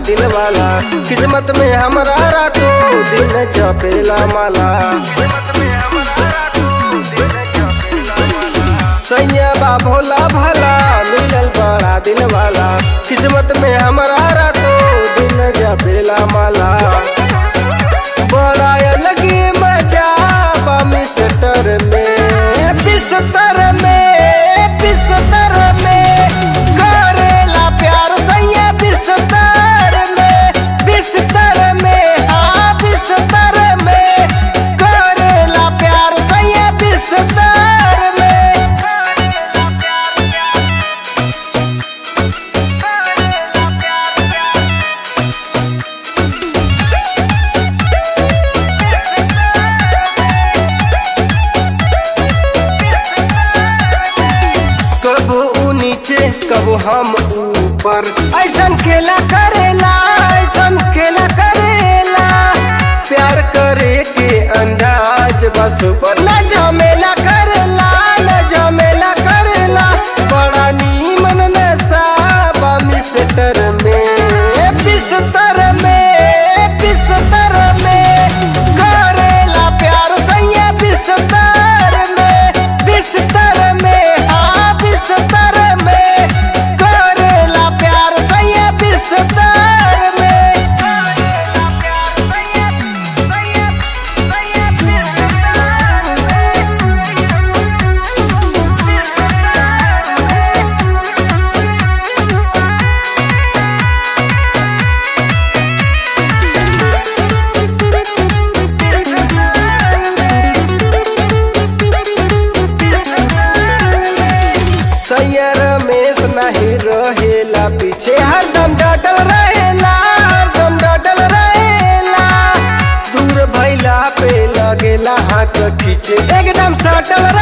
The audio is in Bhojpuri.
दिल वाला किस्मत में हमारा रातों दिन जपेला माला सैया बा भोला भला मिलल बड़ा दिल वाला किस्मत में हमारा रातों दिन जपेला माला बड़ा अलग मजा बा मिस्टर में बिस्तर में बिस्तर में करेला प्यार सैया बिस्तर में बिस्तर में हाँ बिस्तर में करेला प्यार सैया बिस्तर में कबो ऊ नीचे कबो हम ऊपर ऐसन खेला करेला ऐसन खेला करेला प्यार करे के अंदाज बस पर न झमेला करेला न झमेला करेला बड़ा नीमन नशा बा मिस्टर में बिस्तर में बिस्तर में करेला प्यार सैया बिस्तर में बिस्तर में हाँ बिस्तर में करेला प्यार सैया बिस्तर में सैया रमेश नहीं रहेला पीछे हरदम डटल रहेला हरदम डटल रहेला दूर भैला पे लगेला हाथ खींचे एकदम सटल